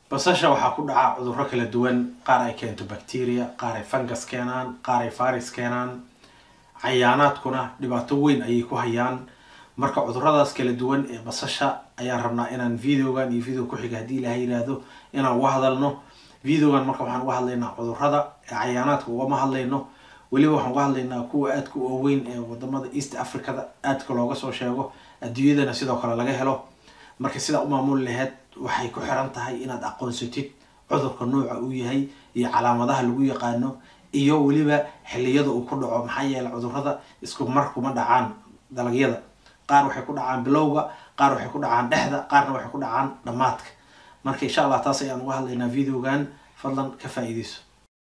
basasha waxaa ku dhaca cudurro kala duwan qaar ay keento bacteria qaar ay fungus keenaan qaar ay virus keenaan cayaanaadkuna dhibaato weyn ayay ku hayaan marka cuduradaas kala duwan ee basasha ayaan rabnaa inaan videogan iyo video ku-xiga haddii ilaahay yiraahdo inaan uga hadalno videogan marka waxaan uga hadlaynaa cudurada ee cayaanaadka ugama hadlayno weliba waxaan uga hadlaynaa kuwa aadka u waaweyn ee wadamada east africada aadka looga soo sheego adduunyadana sidoo kale laga helo marka sidaa u maamuli laheyd waxay ku xiran tahay inaad aqoonsatid cudurka nooca uu yahay iyo calaamadaha lagu yaqaano iyo weliba xiliyada uu ku dhaco maxaa yeele cudurada isku mar kuma dhacaan dalagyada qaar waxay ku dhacaan bilowga qaar waxay ku dhacaan dhexda qaarna waxay ku dhacaan dhammaadka marka insha allah taas ayaan uga hadlaynaa videogan fadlan ka faa-iideyso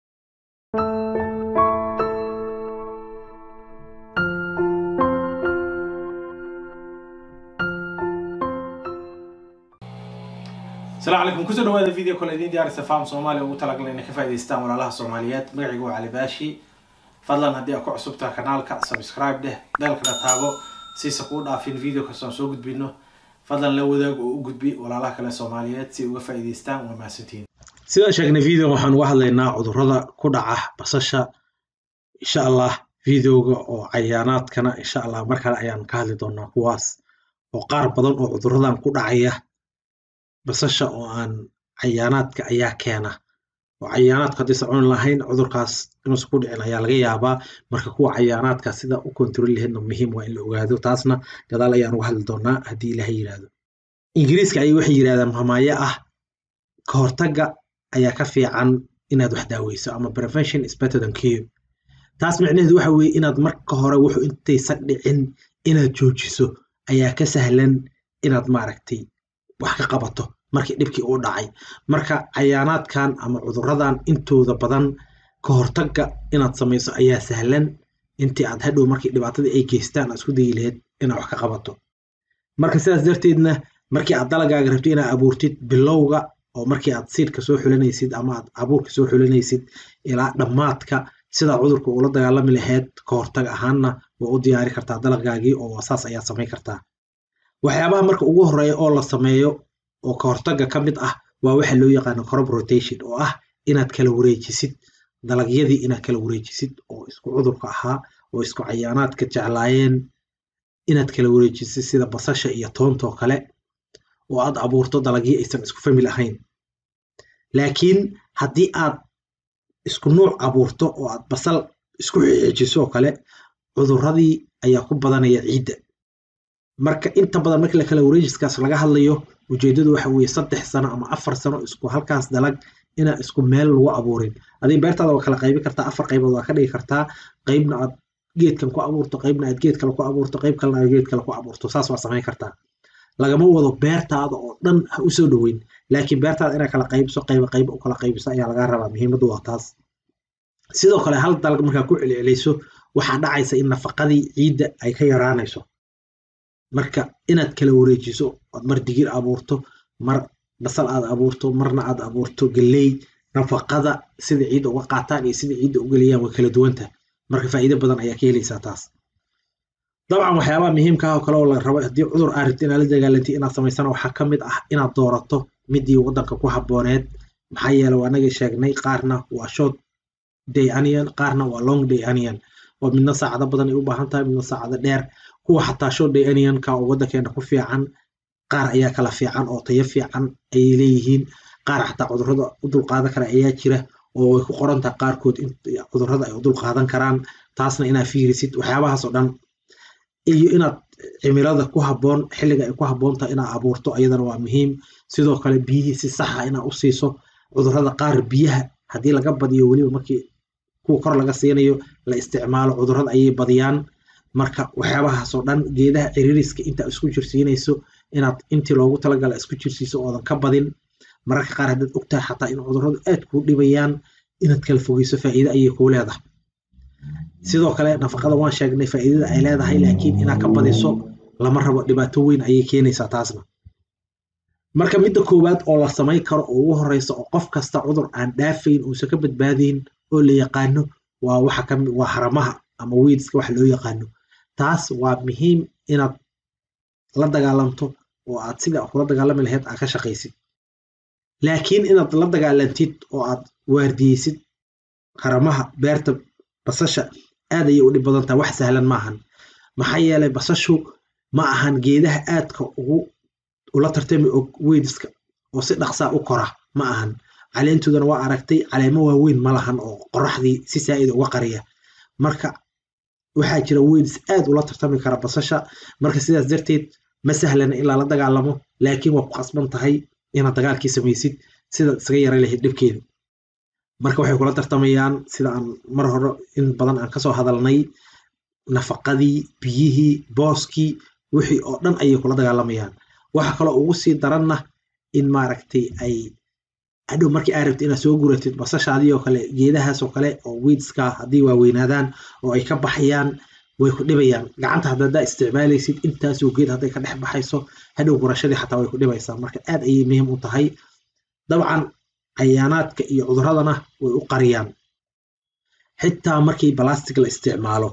asalaamu calaykum kusoo dhawaada video kale idiin diyaarisa faham soomaaliya ugu talagalay inay ka faa'idaystaan walaalaha soomaaliyeed magacaygu waa cali baashi fadlan haddii aad ku cusubtaha kanaalka subscribe dheh beelkana taago siisa kuu dhaafin video kasta aan soo gudbino fadlan la wadaag oo u gudbi walaalaha kale soomaaliyeed si uga faa'idaystaan waa mahadsantihiin sidaan sheegnay video waxaan uga hadlaynaa cudurrada ku dhaca basasha insha allah videoga oo cayaanaadkana insha allah mar kale ayaan ka hadli doonaa kuwaas oo qaar badan oo cudurradan ku dhacaya basasha oo aan cayaanaadka ayaa keena oo cayaanaadka haddaysan cuni lahayn cudurkaas inuusan ku dhicin ayaa laga yaabaa marka kuwa cayaanaadka sida u kontroli lahaydna muhiim waa in la ogaado taasna gadaal ayaan uga hadli doonaa haddii ilaha yiraahdo ingiriiska ayay waxay yidhahdaan mamaayo ah ka hortagga ayaa ka fiican inaad wax daaweyso ama prevention is better than cure taas micnaheedu waxa weeye inaad marka hore wuxuu intaysan dhicin inaad joojiso ayaa ka sahlan inaad maaragtay wax ka qabato markii dhibkii uu dhacay marka cayaanaadkan ama cuduradan intooda badan ka hortagga inaad samayso ayaa sahlan intii aad hadhow markii dhibaatadii ay geystaan aad isku dayi laheyd inaad wax ka qabato marka sidaas darteedna markii aad dalagaaga rabto inaad abuurtid bilowga oo markii aad siidka soo xulanaysid ama aad abuurka soo xulanaysid ilaa dhammaadka sidaa cudurka uula dagaalami laheyd ka hortag ahaanna waa u diyaari kartaa dalagaagii oo saas ayaad samayn kartaa waxyaabaha marka ugu horeeya oo la sameeyo oo ka hortagga ka mid ah waa waxa loo yaqaano crop rotation oo ah inaad kala wareejisid dalagyadii inaad kala wareejisid oo isku cudurka ahaa oo isku cayaanaadka jeclaayeen inaad kala wareejisid sida basasha iyo toontoo kale oo aad abuurto dalagyo aysan isku famil ahayn laakiin haddii aad isku nuuc abuurto oo aad basal isku xeejiso oo kale cuduradii ayaa ku badanaya ciidda marka inta badan markii lakala wareejiskaas laga hadlayo ujeedadu waxa weeye saddex sano ama afar sano isku halkaas dalag inaa isku meel lagu abuurin adii beertaada waa kala qaybi kartaa afar qaybood waa ka dhigi kartaa qaybna aad geedkan ku abuurto qaybna aad geed kale ku abuurto qayb kalena aad geed kale ku abuurto saas waa samayn kartaa lagama wado beertaada oo dhan ha usoo dhoweyn laakiin beertaada inaa kala qaybiso qayba qayba u kala qaybiso ayaa laga rabaa muhiimaddu waa taas sidoo kale hal dalag markaa ku celcelayso waxaa dhacaysa in nafaqadii ciidda ay ka yaraanayso marka inaad kala wareejiso oad mar digir abuurto mar basal aad abuurto marna aad abuurto galley nafaqada sida ciidda uga qaataan iyo sida ciidda u geliyaan way kala duwanta marka faa'iido badan ayaa ka helaysaa taas dabcan waxyaabaha muhiimka ah oo kale oo la rabo haddii cudur aad rabti inaad la dagaalantid inaad samaysana waxaa ka mid ah inaad doorato midii waddanka ku habbooneed maxaa yeele waa anagii sheegnay qaarna waa short day anion qaarna waa long day anion oo midna saacado badan ay u baahan tahay midna saacado dheer kuwa xataa short day anionka oo waddankeena ku fiican qaar ayaa kala fiican oo tayo fiican ayay leeyihiin qaar xataa cudurrada u dulqaadan kara ayaa jira oo way ku qoran tahay qaarkood in cudurrada ay u dulqaadan karaan taasna inaad fiirisid waxyaabahaas oo dhan iyo inaad cimilada ku habboon xilliga ay ku habboon tahay inaad abuurto ayadana waa muhiim sidoo kale biyihii si saxa inaad u siiso cudurrada qaar biyaha haddii laga badiyo weliba markii kuwa kor laga siinayo la isticmaalo cudurrada ayay badiyaan marka waxyaabahaasoo dhan geedaha ciririska intaa isku jirsiinayso inaad intii loogu talagala isku jirsiiso oodan ka badin mararka qaar haddaad ogtahay xataa in cudurradu aad kuu dhibayaan inaad kala fogeyso faa'iide ayay kuu leedahay sidoo kale nafaqada waan sheegnay faa'iidada ay leedahay laakiin inaad ka badiso lama rabo dhibaato weyn ayay keenaysaa taasna marka midda koowaad oo la samayn karo oo ugu horeysa oo qof kasta cudur aan dhaafayn uusan ka badbaadayn oo la yaqaano waa waxa ka waa haramaha ama weedska waxa loo yaqaano taas waa muhiim inaad la dagaalamto oo aad sida kula dagaalami lahayd aad ka shaqaysid laakiin inaad la dagaalantid oo aad waardiyeysid haramaha beerta basasha aad ayay u dhib badan tahay wax sahlan maahan maxaa yeelay basashu ma ahan geedaha aadka ugu ula tartami og weydiska oo si dhaqsaa u kora ma ahan caleentoodana waa aragtay caleemo waaweyn ma lahan oo qoraxdii si saa'ida uga qariya marka waxaa jira weydis aad ula tartami kara basasha marka sidaas darteed ma sahlana ilaa la dagaalamo laakiin waa ku qasban tahay inaad dagaalkii samaysid sidaad isaga yara lahayd dhibkeeda marka waxay kula tartamayaan sida aan mar hore in badan aan kasoo hadalnay nafaqadii biyihii booskii wixii oo dhan ayay kula dagaalamayaan waxa kaloo ugu sii daranna in maaragtay ay hadhow markii aa rabtid inaad soo guratid basashaadii oo kale geedahaas oo kale oo weedska haddii waaweynaadaan oo ay ka baxayaan way ku dhibayaan gacanta haddadaa isticmaalaysid intaasoo geed hadday ka dhex baxayso hadhow gurashadii xataa way ku dhibaysaa marka aad ayay muhiim u tahay dabcan cayaanaadka iyo cuduradana way u qariyaan xitaa markii balastic la isticmaalo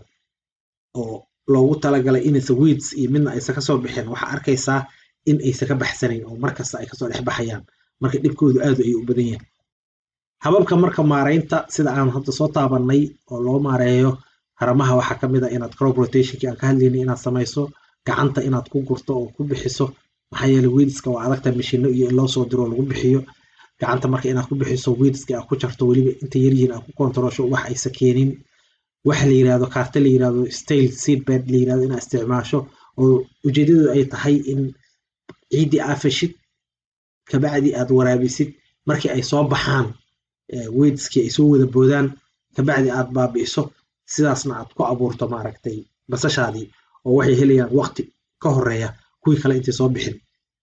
oo loogu talagalay inaysa weeds iyo midna aysan kasoo bixin waxaa arkaysaa in aysan ka baxsanayn oo markasta ay kasoo dhex baxayaan marka dhibkoodu aad ayuu u badan yahay hababka marka maaraynta sida aan hadda soo taabanay oo loo maareeyo haramaha waxaa kamid a inaad crop rotationkii aan ka hadlaynay inaad samayso gacanta inaad ku gurto oo ku bixiso maxaa yeele weedska waa adagta mashino iyo in loo soo diro oo lagu bixiyo gacanta marka inaad ku bixiso weedska aad ku jarto weliba inta yaryihiin aad ku kontarosho wax aysa keenin waxa la yirahdo kaarta la yirahdo stale seedbed la yirahdo inaad isticmaasho oo ujeedadu ay tahay in ciiddii aad fashid kabacdi aad waraabisid markii ay soo baxaan weedskii ay soo wada boodaan kabacdi aad baabi'iso sidaasna aad ku abuurto maaragtay basashaadii oo waxay helayaan waqti ka horeeya kuwii kale intay soo bixin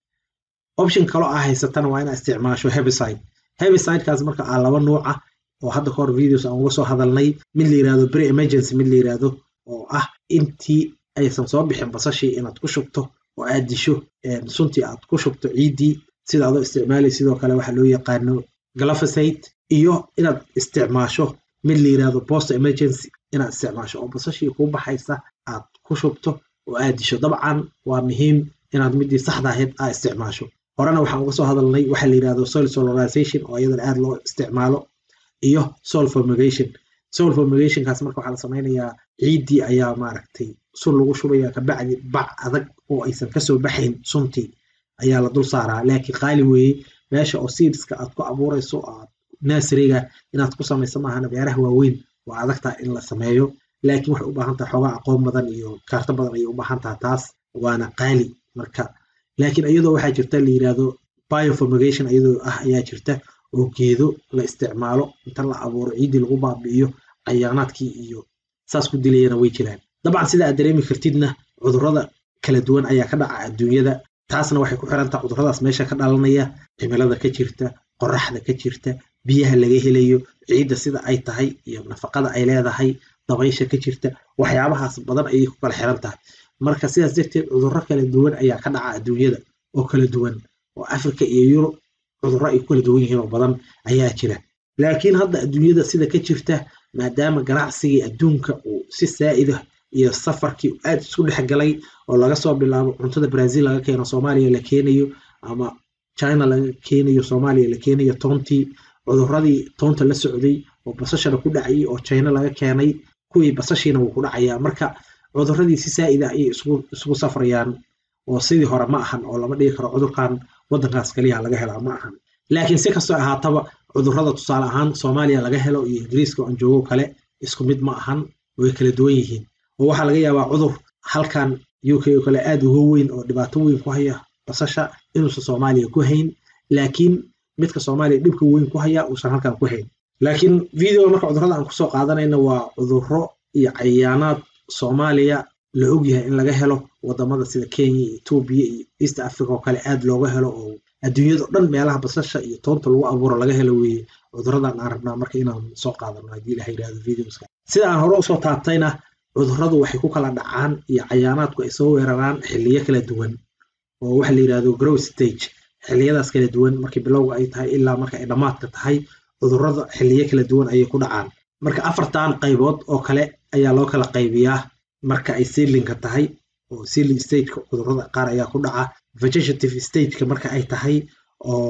option kaloo aa haysatana waa inaad isticmaasho hebicide hebicidekaas marka aa laba nuuca oo hadda kahor videos aan uga soo hadalnay mid la yirahdo pre emergency mid la yirahdo oo ah intii aysan soo bixin basashii inaad ku shubto oo aad disho suntii aad ku shubto ciiddii sida adoo isticmaalay sidoo kale waxaa loo yaqaano glyphosate iyo inaad isticmaasho mid la yirahdo post emergency inaad isticmaasho oo basashii kuu baxaysa aad ku shubto oo aad disho dabcan waa muhiim inaad midii saxda ahayd aa isticmaasho horena waxaan uga soo hadalnay waxaa la yirahdo soil solarization oo iyadana aad loo isticmaalo iyo soil formigation soil formigationkaas marka waxaa la samaynayaa ciiddii ayaa maaragtay sun lagu shubaya kabacdi bac adag oo aysan kasoo baxayn suntii ayaa la dul saaraa laakiin qaali weeye meesha oo seedska aad ku abuurayso aad nasriga inaad ku samayso maahana beeraha waaweyn waa adagtaa in la sameeyo laakiin waxay u baahan tahay xoogaa aqoon badan iyo kaarto badan ayay u baahan tahay taas waana qaali marka laakiin iyadoo waxaa jirta la yirahdo bioformigation iyadoo ah ayaa jirta oo geedo la isticmaalo inta la abuuro ciiddii lagu baabi'iyo cayaanaadkii iyo saas ku dilayana way jiraan dabcan sida aad dareemi kartidna cudurrada kala duwan ayaa ka dhaca adduunyada taasna waxay ku xiran taha cudurradaas meesha ka dhalanaya cimilada ka jirta qoraxda ka jirta biyaha laga helayo ciidda sida ay tahay iyo nafaqada ay leedahay dabaysha ka jirta waxyaabahaas badan ayay ku kala xiran tahay marka sidaas darteed cudurro kala duwan ayaa ka dhaca adduunyada oo kala duwan oo africa iyo yurub cudurro ay ku kala duwan yihiin oo badan ayaa jira laakiin hadda adduunyada sida ka jirta maadaama ganacsigii adduunka uu si saa'ida iyo safarkii aad isku dhex galay oo laga soo bilaabo cuntada brazil laga keeno soomaaliya la keenayo ama china laga keenayo soomaaliya la keenayo toontii cudurradii toonta la socday oo basashana ku dhacayay oo china laga keenay kuwii basashiina wuu ku dhacayaa marka cudurradii si saa'ida ayay isugu safrayaan oo sidii hore ma ahan oo lama dhigi karo cudurkan waddankaas kaliya laga helaa ma ahan laakiin si kastoo ahaataba cudurrada tusaale ahaan soomaaliya laga helo iyo ingiriiska aan joogo kale isku mid ma ahan way kala duwan yihiin oo waxaa laga yaabaa cudur halkan u k oo kale aad uga weyn oo dhibaato weyn ku haya basasha inuusan soomaaliya ku hayn laakiin midka soomaaliya dhibka weyn ku haya uusan halkan ku hayn laakiin videoga marka cudurrada aan kusoo qaadanayna waa cudurro iyo cayaanaad soomaaliya la ogyahay in laga helo wadamada sida kenya iyo etoobiya iyo east africa oo kale aad looga helo oo adduunyada dhan meelaha basasha iyo toonta lagu abuuro laga helo weeye cudurradan aan rabnaa marka inaan soo qaadano haddii ilaha yirahdo videoska sida aan hore usoo taabtayna cudurradu waxay ku kala dhacaan iyo cayaanaadku ay soo weeraraan xilliyo kala duwan oo waxa la yirahdo grow stage xilliyadaas kala duwan markii bilowga ay tahay ilaa marka ay dhammaadka tahay cudurrada xilliyo kala duwan ayay ku dhacaan marka afartan qaybood oo kale ayaa loo kala qaybiyaa marka ay seedlinka tahay oo seedling stageka cudurrada qaar ayaa ku dhaca vegetative stageka marka ay tahay oo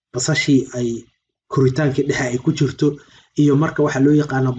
basashii ay koritaankii dhexe ay ku jirto iyo marka waxa loo yaqaano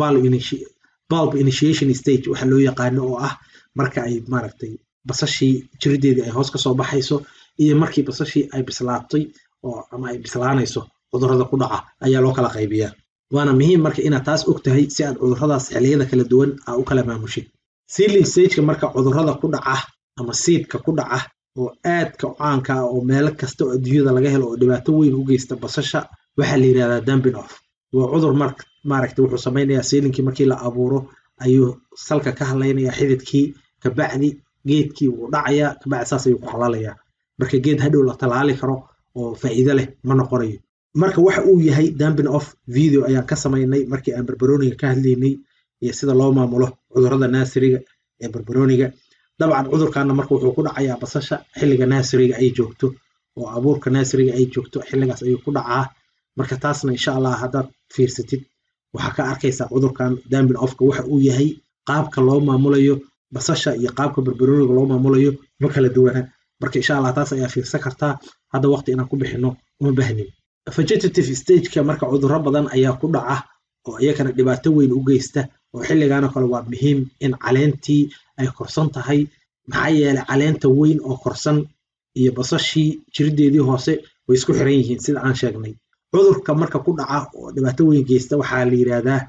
bulb initiation stage waxa loo yaqaano oo ah marka ay maaragtay basashii jirideedii ay hoos kasoo baxayso iyo markii basashii ay bislaatay oo ama ay bislaanayso cudurrada ku dhaca ayaa loo kala qaybiyaa waana muhiim marka inaad taas og tahay si aad cudurradaas xilliyada kala duwan aa u kala maamushid seedling stageka marka cudurrada ku dhaca ama siidka ku dhaca oo aadka caanka ah oo meelo kasta oo adduunyada laga helo oo dhibaato weyn u geysta basasha waxaa la yidhahdaa dumping off waa cudur mar maaragta wuxuu samaynayaa seedlingkii markii la abuuro ayuu salka ka hadlaynayaa xididkii kabacdi geedkii wuu dhacayaa kabacdi saas ayuu ku qalalayaa marka geed hadhow la talaali karo oo faa'iido leh ma noqonayo marka waxa uu yahay dumping off video ayaan ka samaynay markii aan barbarooniga ka hadlaynay iyo sida loo maamulo cudurrada naasiriga ee barbarooniga dabcan cudurkaana marka wuxuu ku dhacayaa basasha xilliga naasiriga ay joogto oo abuurka naasiriga ay joogto xilligaas ayuu ku dhacaa marka taasna insha allah haddaad fiirsatid waxaa ka arkaysaa cudurkan dumping offka waxa uu yahay qaabka loo maamulayo basasha iyo qaabka barbarooniga loo maamulayo ma kala duwana marka insha allah taas ayaa fiirsan kartaa hadda waqti inaan ku bixino uma bahnin vegetative stageka marka cudurro badan ayaa ku dhaca oo iyakana dhibaato weyn u geysta oo xilligaanoo kale waa muhiim in caleentii ay korsan tahay maxaa yeelay caleenta weyn oo korsan iyo basashii jirideedii hoose way isku xiran yihiin sida aan sheegnay cudurka marka ku dhaca oo dhibaato weyn geysta waxaa la yidhahdaa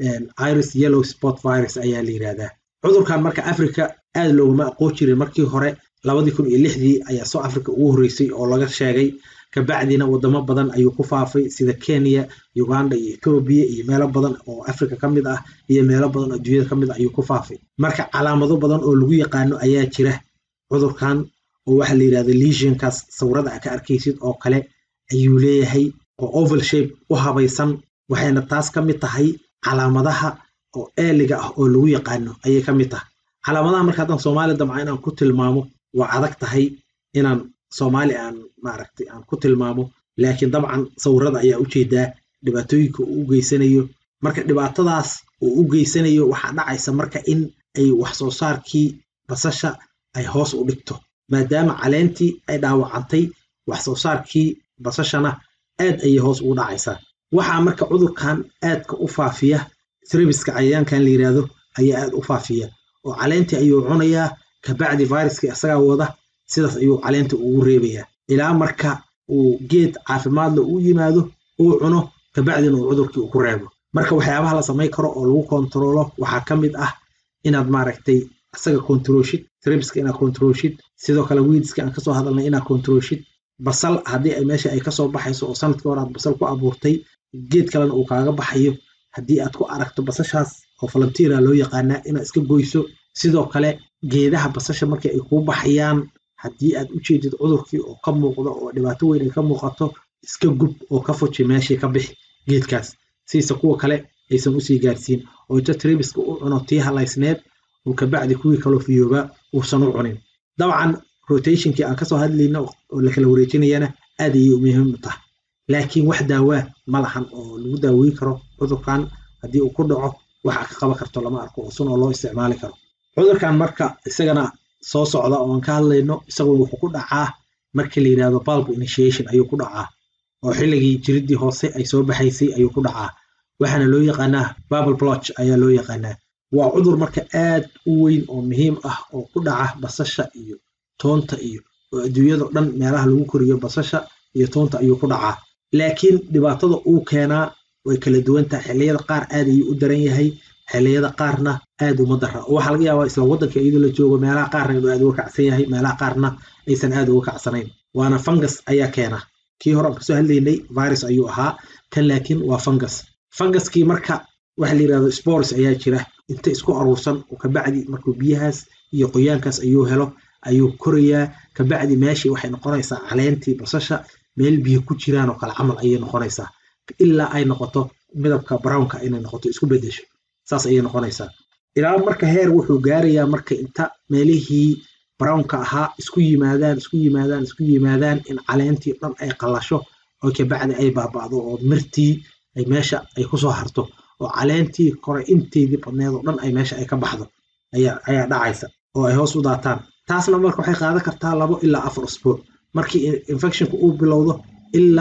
iris yellow spot virus ayaa la yidhahdaa cudurkan marka africa aad looguma aqoon jirin markii hore labadii kun iyo lixdii ayaa south africa ugu horreysay oo laga sheegay kabacdina wadamo badan ayuu ku faafay sida kenya uganda iyo etoobiya iyo meelo badan oo africa ka mid ah iyo meelo badan oo adduunyada ka mid ah ayuu ku faafay marka calaamado badan oo lagu yaqaano ayaa jira cudurkan oo waxaa la yidhahda lesionkaas sawirada a ka arkaysid oo kale ayuu leeyahay oo oval shape u habaysan waxayna taas ka mid tahay calaamadaha oo eeliga ah oo lagu yaqaano ayay ka mid tahay calaamadaha marka haddaan soomaali damca inaan ku tilmaamo waa adag tahay inaan soomaali aan maaragtay aan ku tilmaamo laakiin dabcan sawirada ayaa ujeedaa dhibaatooyinka uu u geysanayo marka dhibaatadaas uu u geysanayo waxaa dhacaysa marka in ay wax soo saarkii basasha ay hoos u dhigto maadaama caleentii ay dhaawacantay wax soo saarkii basashana aad ayay hoos ugu dhacaysaa waxaa marka cudurkan aadka u faafiya srebiska cayayaankan la yidhaahdo ayaa aad u faafiya oo caleentii ayuu cunayaa kabacdi viruskii isagaa wada sidaas ayuu caleenta ugu reebayaa ilaa marka uu geed caafimaadla u yimaado uu cuno kabacdina uu cudurkii ku reebo marka waxyaabaha la samayn karo oo lagu kontaroolo waxaa ka mid ah inaad maaragtay isaga kontaroolshid srebiska inaad kontaroolshid sidoo kale wiidska aan kasoo hadalnay inaad kontaroolshid basal haddii ay meesha ay kasoo baxayso oo sanadkii hore aad basal ku abuurtay geed kalena uu kaaga baxayo haddii aad ku aragto basashaas oo falantiira loo yaqaanaa inaad iska goyso sidoo kale geedaha basasha markii ay kuu baxayaan haddii aad u jeedid cudurkii oo ka muuqdo oo dhibaato weyn ay ka muuqato iska gub oo ka fuji meeshii ka bixi geedkaas siisa kuwa kale aysan usii gaarsiin oo inta trebiska u cuno tii halaysneed uu kabacdi kuwii kaloo fiyoobaa uusan u cunin dabcan rotationkii aan kasoo hadlayna oo lakala wareejinayana aad ayay muhiim u tahay laakiin wax daawaa ma lahan oo lagu daaweyn karo cudurkan haddii uu ku dhaco waxa ka qaban karto lama arko oo sun oo loo isticmaali karo cudurkan marka isagana soo socda oo aan ka hadlayno isaguna wuxuu ku dhacaa markii la yidhahdo bulb initiation ayuu ku dhacaa oo xilligii jiridii hoose ay soo baxaysay ayuu ku dhacaa waxaana loo yaqaanaa bubble blotch ayaa loo yaqaanaa waa cudur marka aad u weyn oo muhiim ah oo ku dhaca basasha iyo toonta iyo oo adduunyado dhan meelaha lagu koriyo basasha iyo toonta ayuu ku dhacaa laakiin dhibaatada uu keenaa way kala duwan tahay xilliyada qaar aad ayuu u daran yahay xilliyada qaarna aad uma dara oo waxaa laga yaabaa isla waddanka iyadoo la joogo meelaha qaarna inuu aad uga kacsan yahay meelaha qaarna aysan aad uga kacsanayn waana fungus ayaa keena kii hore aan kasoo hadlaynay virus ayuu ahaa kan laakiin waa fungus funguskii marka waxa la yidhahdo spores ayaa jira inta isku aruursan oo kabacdi markuu biyahaas iyo qoyaankaas ayuu helo ayuu korayaa kabacdi meeshii waxay noqonaysaa caleentii basasha meel biyo ku jiraan oo kale camal ayay noqonaysaa ilaa ay noqoto midabka brownka inay noqoto isku bedesho saas ayay noqonaysaa ilaa marka heer wuxuu gaarayaa marka inta meelihii brownka ahaa isku yimaadaan isku yimaadaan isku yimaadaan in caleentii dhan ay qallasho oo kabacdi ay baaba'do oo mirtii ay meesha ay kusoo harto oo caleentii kore inteedii badneed oo dhan ay meesha ay ka baxdo ayaa dhacaysa oo ay hoos u daataan taasna marka waxay qaadan kartaa labo ilaa afar usbuuc markii infectionka uu bilowdo ilaa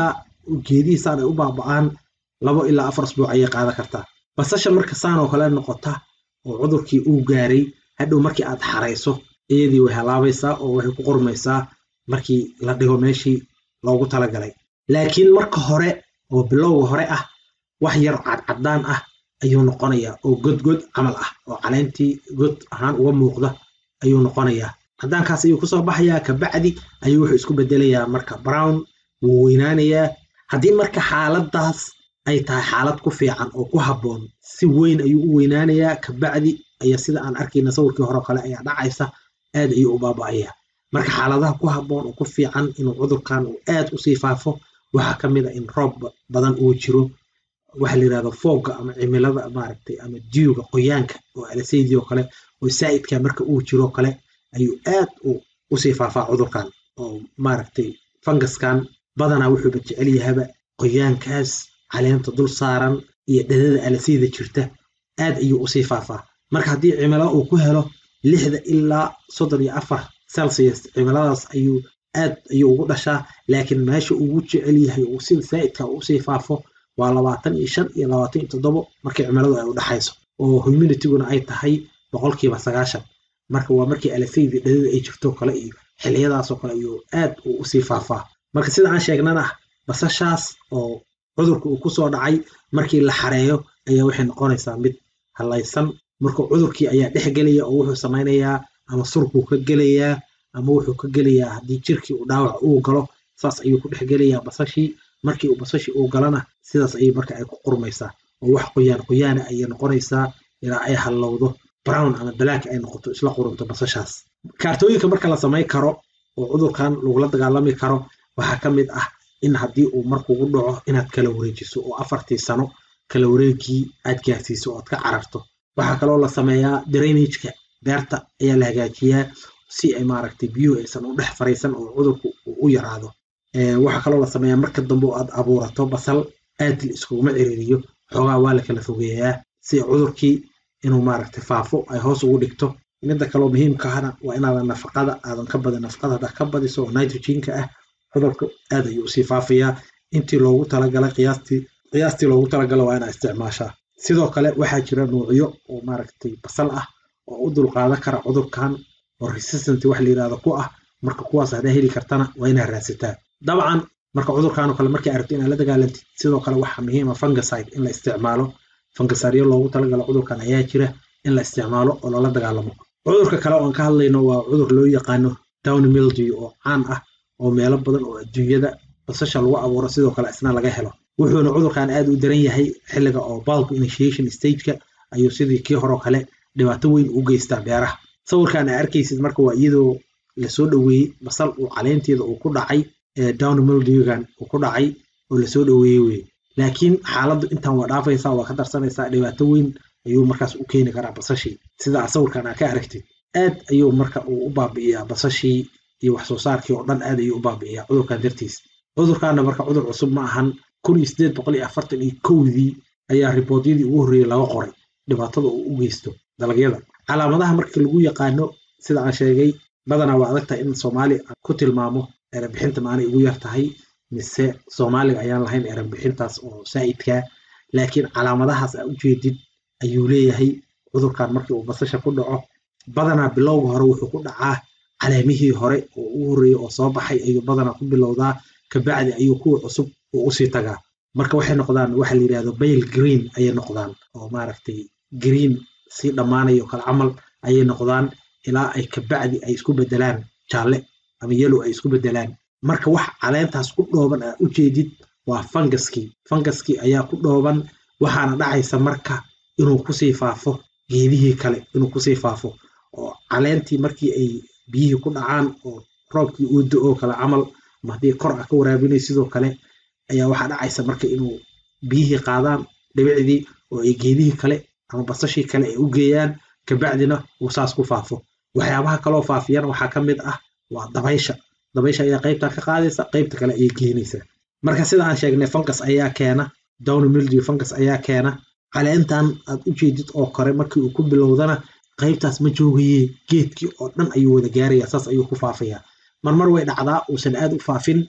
geedihii saan ay u baaba'aan labo ilaa afar asbuuc ayay qaadan kartaa basasha marka saan oo kale noqota oo cudurkii uu gaaray hadhow markii aad xarayso iyadii way halaabaysaa oo waxay ku qormaysaa markii la dhigo meeshii loogu talagalay laakiin marka hore oo bilowga hore ah wax yar cadcadaan ah ayuu noqonayaa oo godgod camal ah oo caleentii god ahaan uga muuqda ayuu noqonayaa cadaankaas ayuu kusoo baxayaa kabacdi ayuu wuxuu isku bedelayaa marka brown wuu weynaanayaa haddii marka xaaladaas ay tahay xaalad ku fiican oo ku habboon si weyn ayuu u weynaanayaa kabacdi ayaa sida aan arkayna sawirkii hore kale ayaa dhacaysa aad ayuu u baaba'ayaa marka xaaladaha ku habboon oo ku fiican inuu cudurkan uu aad usii faafo waxaa ka mid a in roob badan uu jiro waxa la yirahdo foogga ama cimilada maaragtay ama diuga qoyaanka oo alasaydii oo kale oo saa'idka marka uu jiro kale ayuu aad usii faafaa cudurkan oo maaragtay fangaskan badanaa wuxuuba jecel yahaba qoyaankaas caleenta dul saaran iyo dhadada alasayda jirta aad ayuu usii faafaa marka haddii cimilo uu ku helo lixda ilaa soddon iyo afar celsius cimiladaas ayuu aad ayuu ugu dhashaa laakiin meesha ugu jecel yahay uu sida saa'idka usii faafo waa labaatan iyo shan iyo labaatan iyo toddobo markii cimiladu ay u dhexayso oo humanityguna ay tahay boqolkiiba sagaashan marka waa markii alasaydi dhadada ay jirto kale iyo xiliyadaasoo kale ayuu aad uu usii faafaa marka sida aan sheegnana basashaas oo cudurka uu kusoo dhacay markii la xareeyo ayaa waxay noqonaysaa mid halaysan marka cudurkii ayaa dhex gelaya oo wuxuu samaynayaa ama surkuu ka gelayaa ama wuxuu ka gelayaa haddii jirkii uu dhaawac uu galo saas ayuu ku dhex gelayaa basashii markii uu basashii uu galana sidaas ayay marka ay ku qurmaysaa oo wax qoyaan qoyaana ayay noqonaysaa ilaa ay hallowdo brown ama black ay noqoto isla qurunto basashaas kaartooyinka marka la samay karo oo cudurkan lagula dagaalami karo waxaa ka mid ah in haddii uu markugu dhaco inaad kala wareejiso oo afartii sano kala wareegii aad gaarsiiso ood ka cararto waxaa kaloo la sameeyaa drainageka beerta ayaa la hagaajiyaa si ay maaragtay biyuhu aysan u dhex fariisan oo cudurku uu u yaraado waxaa kaloo la sameeyaa marka dambe oo aad abuurato basal aad la iskuguma ciriiriyo xoogaa waa la kala fogeeyaa si cudurkii inuu maaragtay faafo ay hoos ugu dhigto midda kaloo muhiimkaana waa inaadan nafaqada aadan ka badin nafaqada haddaa ka badiso oo nitrogenka ah cudurka aad ayuu usii faafayaa intii loogu talagalay qiyaastii qiyaastii loogu talagalo waa inaa isticmaashaa sidoo kale waxaa jira nuucyo oo maaragtay basal ah oo u dulqaadan kara cudurkan oo resistant wax la yirahdo ku ah marka kuwaas haddaa heli kartana waa inaa raadsataa dabcan marka cudurkan oo kale markii aragto inaad la dagaalantid sidoo kale waxaa muhiima fungicide in la isticmaalo fungisaaryo loogu talagalo cudurkan ayaa jira in la isticmaalo oo lala dagaalamo cudurka kale oo aan ka hadlayno waa cudur loo yaqaano down mildew oo caan ah oo meelo badan oo adduunyada basasha lagu abuuro sidoo kale isna laga helo wuxuuna cudurkan aad u daran yahay xilliga oo bulk initiation stageka ayuu sidii kii horeo kale dhibaato weyn u geystaa beeraha sawirkan aa arkaysid marka waa iyadoo lasoo dhoweeyey basal uu caleenteeda uu ku dhacay down mildewgan uu ku dhacay oo lasoo dhoweeyey weye laakiin xaaladdu intaan waa dhaafaysaa waa ka darsanaysaa dhibaato weyn ayuu markaas u keeni karaa basashii sida sawirkan aa ka aragtid aad ayuu marka uu u baabi'iyaa basashii iyo wax soo saarkii oo dhan aad ayuu u baabi'iyaa cudurkan dartiis cudurkaana marka cudur cusub ma ahan kun iyo sideed boqol iyo afartan iyo kowdii ayaa riboodyadii ugu horreeyey laga qoray dhibaatada uu u geysto dalagyada calaamadaha marka lagu yaqaano sida aan sheegay badanaa waa adag tahay in soomaali ku tilmaamo erebixinta maanay ugu yar tahay mise soomaaliga ayaan lahayn erebixintaas oo saa'idkaa laakiin calaamadahaas aa ujeedid ayuu leeyahay cudurkan markii uu basasha ku dhaco badanaa bilowga hore wuxuu ku dhacaa caleemihii hore oo ugu horreeyey oo soo baxay ayuu badanaa ku bilowdaa kabacdi ayuu kuwa cusub uu usii tagaa marka waxay noqdaan waxa la yidhahdo bail green ayay noqdaan oo maaragtay green sii dhammaanayo kale camal ayay noqdaan ilaa ay kabacdi ay isku bedelaan jaalle ama yellow ay isku bedelaan marka wax caleentaas ku dhooban aa ujeedid waa fungaskii fungaskii ayaa ku dhooban waxaana dhacaysa marka inuu kusii faafo geedihii kale inuu kusii faafo oo caleentii markii ay biyihii ku dhacaan oo roobkii uu do-oo kale camal ama haddii kor ah ka waraabinay sidoo kale ayaa waxaa dhacaysa marka inuu biyihii qaadaan dhibicdii oo ay geedihii kale ama basashii kale ay u geeyaan kabacdina uu saas ku faafo waxyaabaha kaloo faafiyana waxaa ka mid ah waa dabaysha dabaysha ayaa qaybtan ka qaadaysa qaybta kale ayay geenaysaa marka sida aan sheegnay fungus ayaa keena down mildew fungus ayaa keena caleentan aad u jeedid oo kore markii uu ku bilowdana qaybtaas ma joogaye geedkii oo dhan ayuu wada gaaraya saas ayuu ku faafayaa marmar way dhacdaa uusan aad u faafin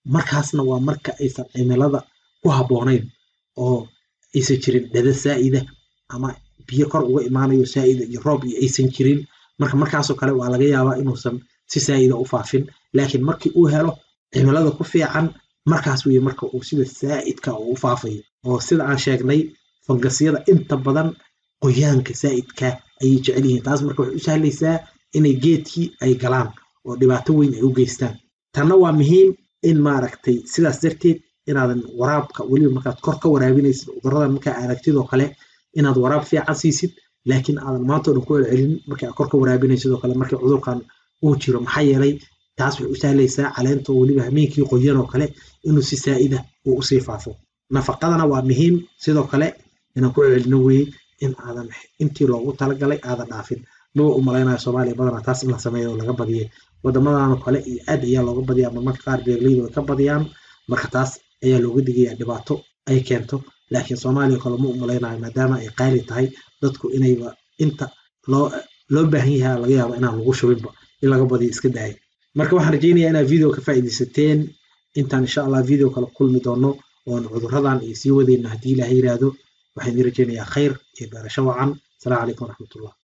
markaasna waa marka aysan cimilada ku habboonayn oo aysan jirin dhada saa'ida ama biyo kor uga imaanayo saa'ida iyo roob iyo aysan jirin marka markaasoo kale waa laga yaabaa inuusan si saa'ida u faafin laakiin markii uu helo cimilada ku fiican markaas weye marka uu sida saa'idka uu u faafayo oo sida aan sheegnay fangasyada inta badan qoyaanka saa'idka ayay jecel yihiin taas marka waxay u sahlaysaa inay geedkii ay galaan oo dhibaato weyn ay u geystaan tanna waa muhiim in maaragtay sidaas darteed inaadan waraabka weliba markaad kor ka waraabinaysid cuduradan markaa aragtid oo kale inaad waraab fiican siisid laakiin aadan maanta o dhan ku celcelin markii aad kor ka waraabinaysid oo kale markii cudurkan uu jiro maxaa yeelay taas waxay u sahlaysaa caleenta oo weliba hameenkii qoyan oo kale inuu si saa'ida uu usii faafo nafaqadana waa muhiim sidoo kale inaan ku celcelino weye in aadan intii loogu talagalay aadan dhaafin maba u malaynayo soomaaliya badanaa taas in la sameeyo oo laga badiyay wadamadan oo kale iyo aad ayaa looga badiya ama marka qaar beeraleydu ay ka badiyaan marka taas ayaa looga digaya dhibaato ay keento laakiin soomaaliya kale ma u malaynayo maadaama ay qaali tahay dadku inayba inta loo loo baahan yahay laga yaabo inaan lagu shubinba in laga badiyo iska daaya marka waxaan rajaynayaa inaad video ka faa'iidaysateen intaan insha allah video kale kulmi doono oon cuduradan iyo sii wadayno haddii ilaah yiraahdo waxaan idin rajaynayaa khayr iyo beerasho wacan asalaamu calaykum waraxmatullah